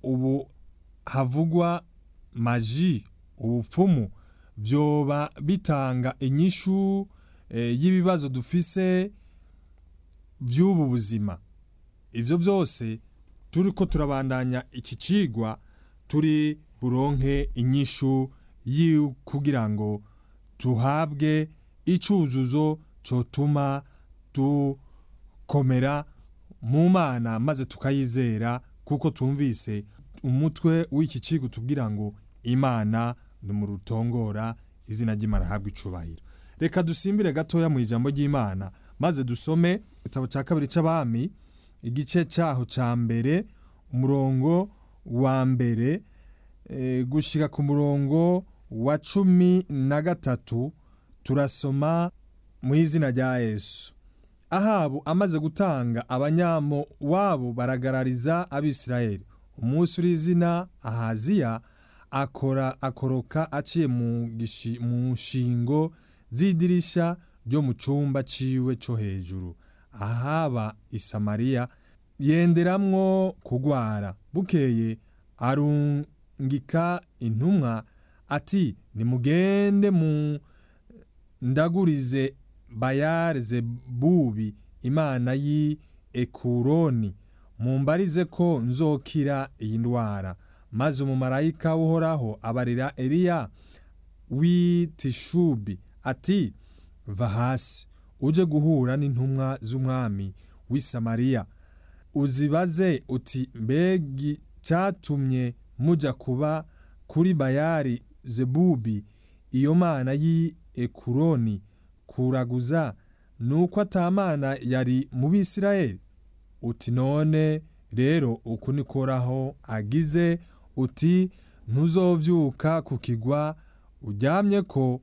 ubu havugwa maji ubupfumu vyoba bitanga inyishu eh, y'ibibazo dufise vy'ubu buzima ivyo vyose turiko turabandanya iki cigwa turi buronke inyishu yi kugira ngo tuhabwe icuzuzo cotuma dukomera mu mana maze tukayizera kuko tumvise umutwe w'iki cigwa tubwira ngo imana ni mu rutongora izina ry'imana habwa icubahiro reka dusimbire gatoya mu ijambo ry'imana maze dusome igitabo cya kabiri c'abami igice cyaho ca mbere umurongo wa mbere e, gushika ku murongo wa cumi na gatatu turasoma mu izina rya yesu ahabu amaze gutanga abanyamo wabo baragarariza abisirayeli umunsi uri izina ahaziya akora akoroka aciye mu gishi- mu nshingo z'idirisha ryo mu cumba ciwe co hejuru ahaba isamariya yenderamwo kugwara bukeye arungika intumwa ati nimugende mu ndagurize bayari zebubi imana y'i ekuroni mumbarize ko nzokira iyi ndwara maze umumarayika uhoraho abarira eliya w'i tishubi ati va hasi uje guhura n'intumwa z'umwami w'i samariya uzibaze uti mbega cyatumye muja kuba kuri bayari zebubi iyo mana y'i ekuroni kuraguza nuko atamana yari mu bisirayeli uti none rero uku nikoraho agize uti ntuzovyuka ku kigwa uryamye ko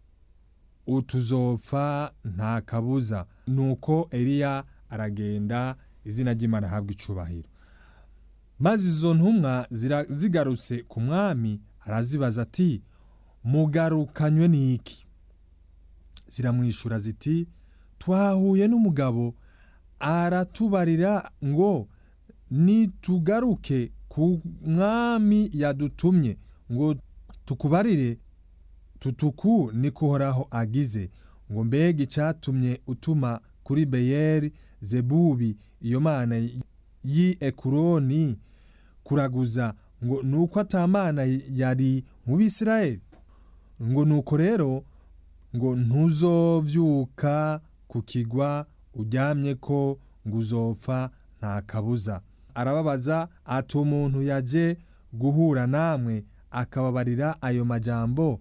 utuzopfa nta kabuza nuko eliya aragenda izina ry'imana ahabwa icubahiro maze izo ntumwa zira- zigarutse ku mwami arazibaza ati mugarukanywe n'iki ziramwishura ziti twahuye n'umugabo aratubarira ngo nitugaruke ku mwami yadutumye ngo tukubarire tutuku nikuhoraho agize ngo mbega icyatumye utuma kuri beyeri zebubi iyo mana y'i ekuroni kuraguza ngo nuko atamana yari mu bisirayeli ngo nuko rero ngo ntuzovyuka ku kigwa uryamye ko ngo uzopfa nta kabuza arababaza ati umuntu yaje guhura namwe akababarira ayo majambo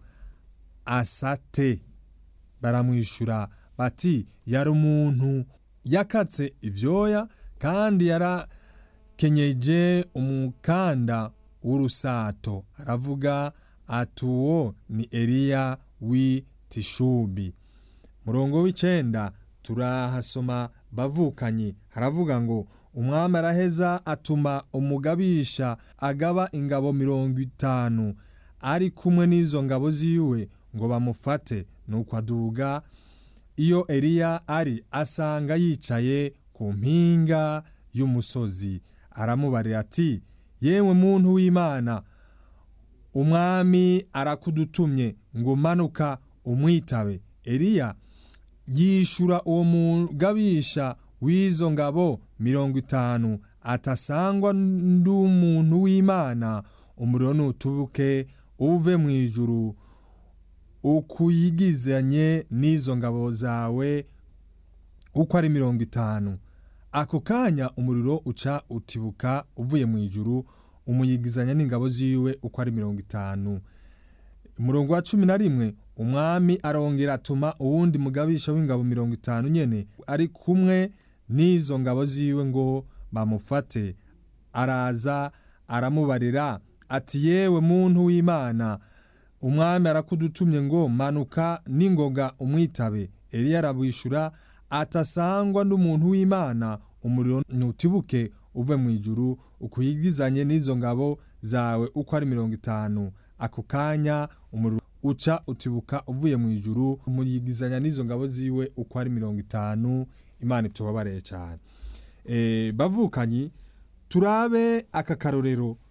asate baramwishura bati yari umuntu yakatse ibyoya kandi yarakenyeje umukanda w'urusato aravuga ati uwo ni eliya w'i tishubi murongo w'icenda turahasoma bavukanye haravuga ngo umwami araheza atuma umugabisha agaba ingabo mirongo itanu ari kumwe n'izo ngabo ziwe ngo bamufate nuko aduga iyo eliya ari asanga yicaye ku mpinga y'umusozi aramubarira ati yewe muntu w'imana umwami arakudutumye ngo manuka umwitabe eliya yishura uwo mugabisha w'izo ngabo mirongo itanu atasangwa n'umuntu w'imana umuriro nutubuke uve mu ijuru ukuyigizanye n'izo ngabo zawe uko ari mirongo itanu ako kanya umuriro uca utibuka uvuye mu ijuru umuyigizanya n'ingabo ziwe uko ari mirongo itanu umurongo wa cumi na rimwe umwami arongera atuma uwundi mugabisha w'ingabo mirongo itanu nyene ari kumwe n'izo ngabo ziwe ngo bamufate araza aramubarira ati yewe muntu w'imana umwami arakudutumye ngo manuka n'ingoga umwitabe eliya arabwishura atasangwa n'umuntu w'imana umuriro ntutibuke uve mu ijuru ukuyigizanye n'izo ngabo zawe uko ari mirongo itanu ako kanya umuriro uca utibuka uvuye mu ijuru umuyigizanya n'izo ngabo ziwe uko ari mirongo itanu imana itubabareye cyane e, bavukanyi turabe aka karorero